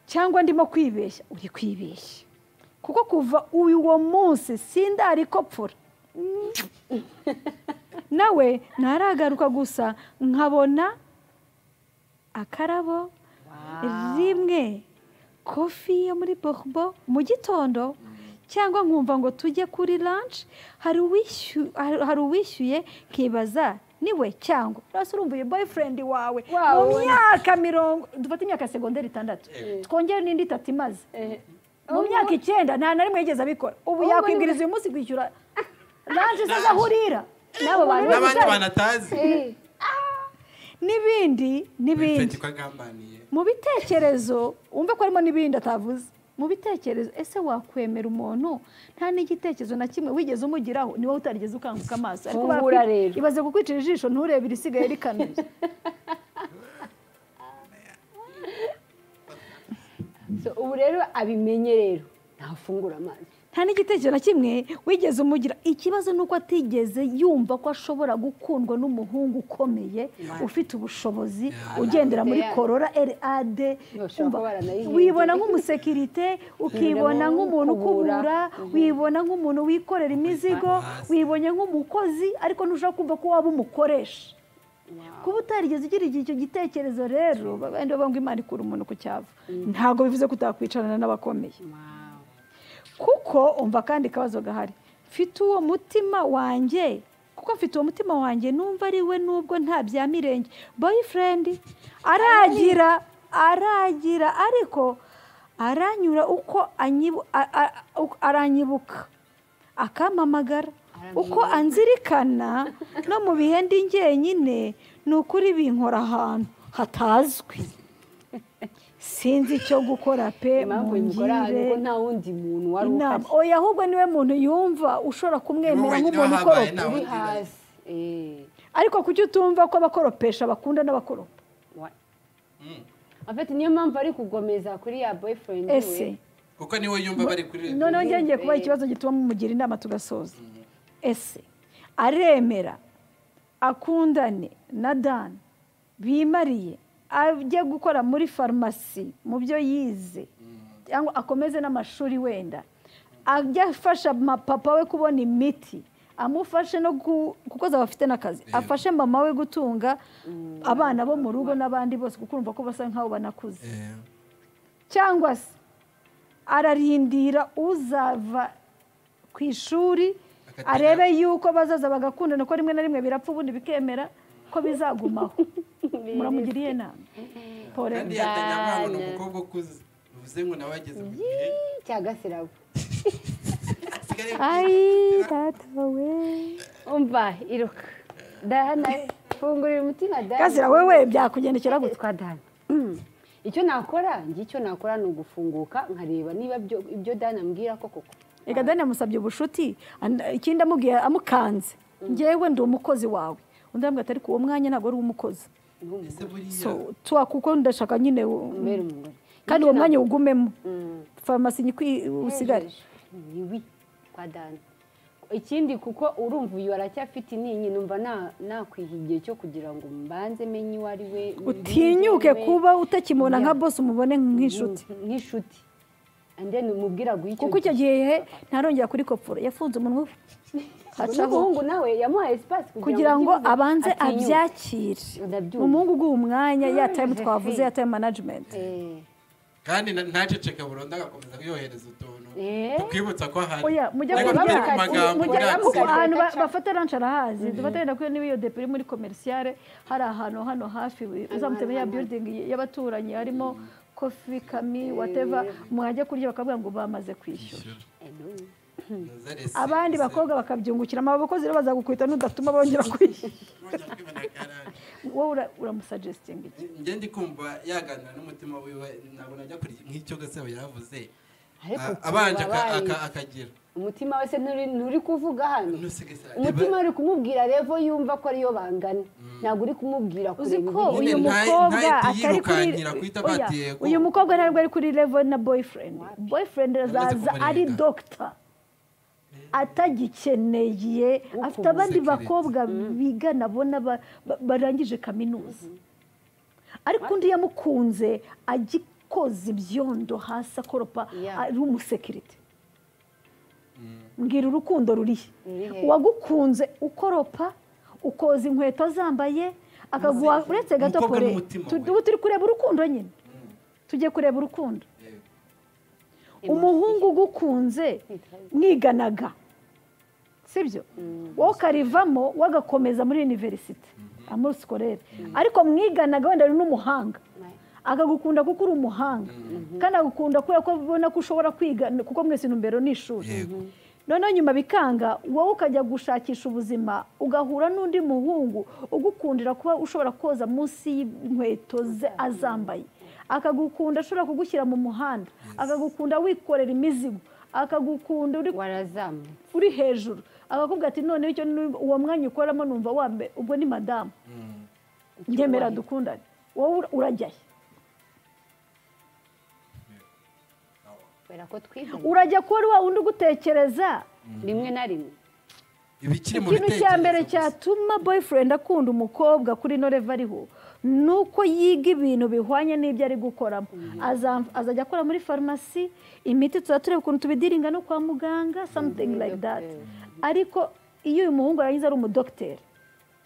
cyangwa ndimo kwibeshya uri kwibeshya kuko kuva uyu wo munsi sindarikopfura nawe ntaragaruka gusa nkabona akarabo rimwe kofi yo muri borubo mu gitondo cyangwa nkumva ngo tujye kuri lanshi hari uwishyuye hari uwishyuye nkibaza niwe cyangwa rwose urumva uyu boyfriend wawe mu Wawe. myaka mirongo dufate imyaka segonderi itandatu twongere n'indi itatu imaze Eh, mu myaka icyenda nta na rimwe yigeze abikora ubu Ahubwo yakwibwiriza uyu munsi kwishyura lanshi se aho urira n'abo bantu n'abandi banatazi Eh, n'ibindi n'ibindi Feti ko agambaniye mu bitekerezo wumve ko harimo n'ibindi atavuze mu bitekerezo ese wakwemera umuntu nta n'igitekerezo na kimwe wigeze umugiraho ni wowe utarigeze ukanguka amaso ariko Ubura barakwi- rero. ibaze kukwicira ijisho nturebe irisigaye rikanuye So, ubu rero abimenye rero ntafungura amazi nta n'igitekerezo na kimwe wigeze umugira ikibazo ni uko atigeze yumva ko ashobora gukundwa n'umuhungu ukomeye ufite ubushobozi ugendera muri korora rad Bashobora kuba baranayihinduye. wibona nk'umusekirite ukibona nk'umuntu Ukubura. ukubura wibona nk'umuntu wikorera imizigo wibonye nk'umukozi ariko ntushobora kumva ko waba umukoresha kuba utarigeze ugira igihe icyo gitekerezo rero wenda bavuga ngo imana ikura umuntu ku cyava ntabwo bivuze ko utakwicarana n'abakomeye kuko umva kandi akabazo gahari mfite uwo mutima wanjye kuko mfite uwo mutima wanjye numva ari we nubwo nta bya mirenge boyfriend aragira aragira ariko aranyura uko anyibu- a- a- uko aranyibuka akampamagara uko anzirikana no mu bihe ndi njyenyine ni ukuri binkora ahantu hatazwi sinzi icyo gukora pe impamvu mungire bimukora ariko nta wundi muntu wari inama uhari oya ahubwo niwe muntu yumva ushobora kumwemera wenyine nk'umuntu ukoropa wahabaye nta uri wundi hasi Eh, ariko kuki utumva ko abakoropesha bakunda n'abakoropa wa- Mm. afite niyo mpamvu ari kugomeza kuri ya boyfriend we. ese kuko niwe yumva bari kuri rediyo noneho njye ngiye kubaha ikibazo gituma mumugira inama tugasoza ese aremera akundane na dan bimariye ajye gukora muri farumasi mu byo yize cyangwa akomeze n'amashuri wenda ajye afasha papa we kubona imiti amufashe no ku- kuko azaba afite n'akazi Yego. afashe mama we gutunga abana bo mu rugo n'abandi bose kuko urumva ko basa nk'aho banakuze Eh, cyangwa se ararindira uzava ku ishuri Akatera. arebe yuko bazaza bagakundana ko rimwe na rimwe birapfa ubundi bikemera ko bizagumaho muramugiriye inama pore kandi yatangiye amanga ni umukobwa ukuze bivuze ngo nawe ageze mu gihe cya gasirabo asigaye ayi data we umva iruka dahana fungurira umutima dahana gazira wewe byakugendekera gutya twa dana icyo nakora njye icyo nakora ni ugufunguka nkareba niba byo- ibyo dana ambwira koko reka dani yamusabye ubushuti an- ikindi amubwiye amukanze ngewe ndi umukozi wawe undi arambwira ati ariko uwo mwanya ntabwo ari uw'umukozi ese buriya so tuwa kuko ndashaka nyine u- mbere umugore kandi uwo mwanya uwugumemo Mm. farumasi nyikwi usigare iwi kwa dani ikindi kuko urumva uyu aracyafite intinyi numva na- nakwiha igihe cyo kugira ngo mbanze menye uwo ari we utinyuke mbinge we. kuba utakimubona nka bosi umubone nk'inshuti Mm, nk'inshuti and then umubwira guha icyo kuko icyo gihe ntarongera kuri kopfura yafunze umunwa we hacaho n'umuhungu nawe yamuhaye sipasi kugira ngo atinyuke. abanze Atinyuke. abyakire Ndabyumva. ni umuhungu uguha umwanya ya tayimu Jefe. twavuze ya tayimu manajimenti Eh, kandi na- ntaceceke burundu agakomeza kuyohereza utuntu Eh. tukwibutsa ko ahari oya mujya ariko bavuga turi ku ati- magambo mujya uri bavuga kuko ati- ati- ahantu ba- bafata ranshi arahazi dufatanya kuri n'iyo depo iri muri komerisiyare hari ahantu hano hafi uzamutse ya biyudingi y'abaturanyi harimo kofi kami wateva mwajya kurya bakavuga ngo bamaze kwishyura eh, no. Nazareth, abandi bakobwa bakabyungukiramo abo bakozi rero bazagukwita nudatuma bongera kwishyura Nongera kwibonera karande. wowe ura- uramusagestinga iki njye ndi kumva yaganira n'umutima wiwe ntabwo najya kuri nk'icyo gasabo yavuze Ariko A- abanje aka- tubabaye. aka- akagira umutima we se nturi nturi kuvuga hano Nusigasira- umutima uri kumubwira revo yumva ko ariyo bangana ntabwo uri kumubwira uzi kureba ko ibintu. uyu Nyine ntaye- mukobwa ntahite atari kuri yirukankira kuhita Oya, batiye ko- uyu mukobwa ntabwo ari kuri level na boyfriend boyfriend azaza kumurinda. ari dogita atagikeneye afite abandi Security. bakobwa bigana bona ba- ba- barangije kaminuza ariko undi yamukunze agikoza ibyondo hasi akoropa Yeah. ari umusekirite mbwira urukundo rurihe Ruri he? uwagukunze ukoropa ukoza inkweto zambaye akaguha uretse gato Umukobwa pore n'umutima tu- we. ubu turi kureba urukundo nyine tujye kureba urukundo Yego. umuhungu ugukunze mwiganaga sibyo wowe ukarivamo wagakomeza muri univerisite amuri sikorere ariko mwiganaga wenda ari n'umuhanga akagukunda kuko uri umuhanga kandi agukunda kubera ko abona ko ushobora kwiga kuko mwese intumbero ni ishuri Yego. noneho nyuma bikanga wowe ukajya gushakisha ubuzima ugahura n'undi muhungu ugukundira kuba ushobora koza munsi y'inkweto ze azambaye akagukunda ashobora kugushyira mu muhanda akagukunda wikorera imizigo akagukunda uri warazamutse uri hejuru akakubwira ati noneho icyo ni- uwo mwanya ukoramo numva wambaye ubwo ni madamu njyemera Icyubahiro. dukundane wowe ura- urajya he kubera ko twiganye urajya kuba ari wa wundi ugutekereza rimwe na rimwe ibikiri mu ikintu cya mbere gusa. cyatuma boyfriend akunda umukobwa kuri noreva ariho ni uko yiga ibintu bihwanye n'ibyo ari gukoramo Aza- azajya akora muri farumasi imiti tuba tureba ukuntu tubidiringa no kwa muganga something like that ariko iyo uyu muhungu arangiza ari umudogiteri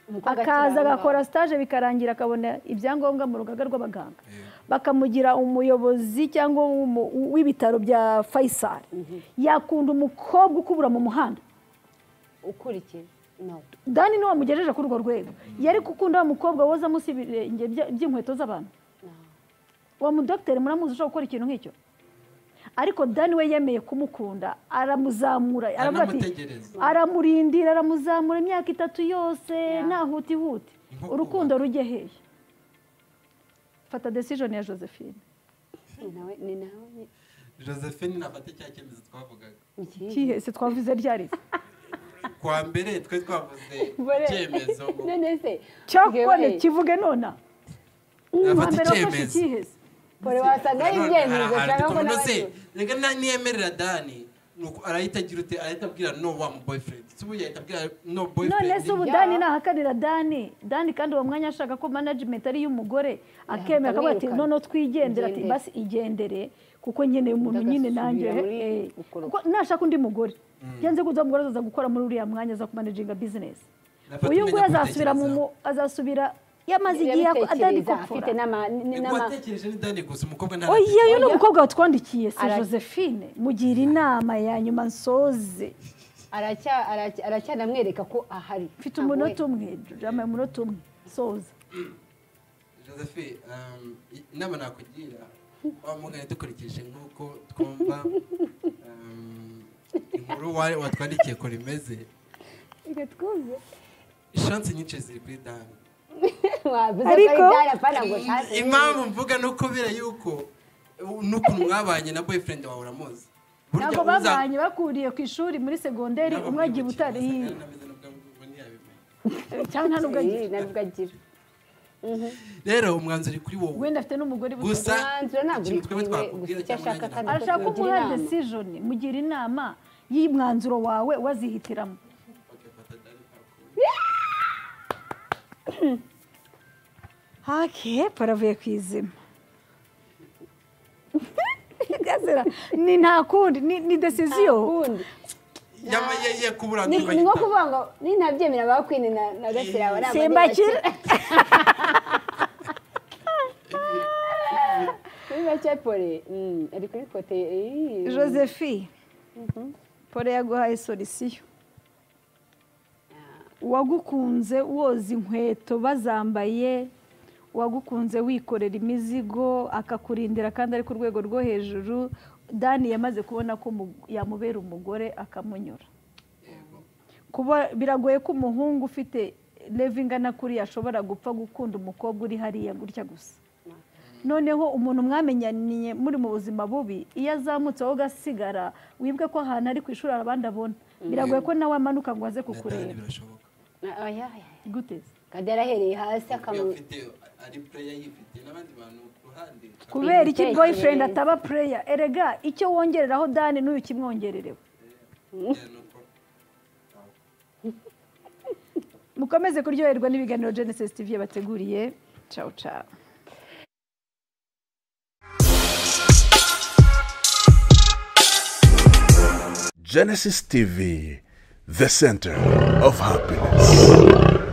Umukobwa akaza akiri aho agakora ngaho. sitaje bikarangira akabona ibyangombwa mu rugaga rw'abaganga Yeah. bakamugira umuyobozi cyangwa umu- w'ibitaro bya fayisari yakunda umukobwa ukubura mu muhanda ukurikiye no dani niwe wamugejeje kuri urwo rwego yari gukunda wa mukobwa woza munsi y'ibirenge bya- by'inkweto z'abantu no. uwo mudogiteri muramuzi ushobora gukora ikintu nk'icyo ariko dani we yemeye kumukunda aramuzamura aravuga ati Anamutegereza. aramurindira aramuzamura imyaka itatu yose ntahutihuti Inkoko urukundo rujye hehe fata desijoni ya josephine ni nawe ni nawe ni- josephine nafate cya cyemezo twavugaga ni ikihe kihe se twavuze ryari se kuwa mbere twe twavuze Mbere. icyemezo ngo none se cyakone yewe, kivuge nona Nafata uwambere wafashe icyemezo. ikihe se pore wasanga ari Nanone ibyemezo hari- hari ushaka ko utuntu nawe se reka na- niyemerera dani nuko arahita agira ute arahita abwira no wa mu boyfriend si ubu yahita abwira no boyfriend none se ubu Ya. dani nahakanira dani dani kandi uwo mwanya ashaka ko management ari iy'umugore akemera akavuga ati akamwirukana. noneho twigendere ati Igendere. basi igendere kuko nkeneye umuntu nyine Ndagasubira nanjye muri eh, ukora. kuko nashaka undi mugore byanze kuza umugore azaza gukora muri uriya mwanya aza kumanaginga bizinesi Nafata uyu umenya nguyu azasubira mu gutekereza. mu- azasubira yamaze igihe ako- adani Yabitekereza, afite gupfura n'ama- Ni ni- ku n'ama- watekereje ni dani gusa umukobwa oya uyu ni ntarateka. umukobwa watwandikiye se Ara- josephine mugira inama ya nyuma nsoze aracya- aracya- aracyanamwereka ko ahari mfite Ntabwo we- umunota umwe jama umunota umwe nsoze josephine um, inama nakugira wa mugani dukurikije nk'uko twumva um, inkuru wa- watwandikiye ko rimeze Reka twumve. ishansi nyinshi ziri kuri dani wavuze ko Ariko- ari dara apana ngo ntaze impamvu mvuga ni ukubera yuko uh, n'ukuntu mwabanye na boyfriend wawe uramuzi Burya ntabwo uza- babanye bakuriye ku ishuri muri segonderi Ntabwo umwe agiye mwibukiye, butare wasangaga ntameze n'ubwo ngo ntiyabimenya. cyangwa nta nubwo agiye Eh, nabwo agira rero umwanzuro uri kuri wowe wenda afite n'umugore gusa umwanzuro ntabwo uri ikintu twebwe kuri we, gusa twakubwira icyo cyangwa ashaka nanjye kandi- arashaka ko Tugira umuha inama. desijoni mugira inama y'umwanzuro wawe wazihitiramo nakugira. Fata dani ntakure. hake paravuye ku izima Gazera, ni nta kundi ni ni desiziyo Ntakundi. Yama ye- ye kubura Ni ntibahita. ni nko kuvuga ngo ni ntabyemera ba kwini na na gasirabo ni amadeni simbakira simbakira pore Mm, ari kuri kote eh. josephine pole yaguhaye solisiyo uwagukunze woza inkweto bazambaye uwagukunze wikorera imizigo akakurindira kandi ari ku rwego rwo hejuru dani yamaze kubona ko umu- yamubera umugore akamunyura Yego. kuba biragoye ko umuhungu ufite leve ingana kuriya ashobora gupfa gukunda umukobwa uri hariya gutya gusa noneho umuntu mwamenyaniye muri mu buzima bubi iyo azamutse wowe ugasigara wibwe ko ahantu ari ku ishuri hari abandi abona biragoye ko nawe amanuka ngo aze Na dani kukureba birashoboka Ah, aya, aya. gute kandi yarahereye hasi Iyo akamu afite ari player yifite n'abandi bantu ku ruhande kubera iki Igitekerezo. boyfriend ataba pureya erega icyo wongereraho dani n'uyu kimwongererewe Yeah, no problem. mukomeze kuryoherwa n'ibiganiro genesis tv yabateguriye cawu cawu Genesis TV, the center of happiness.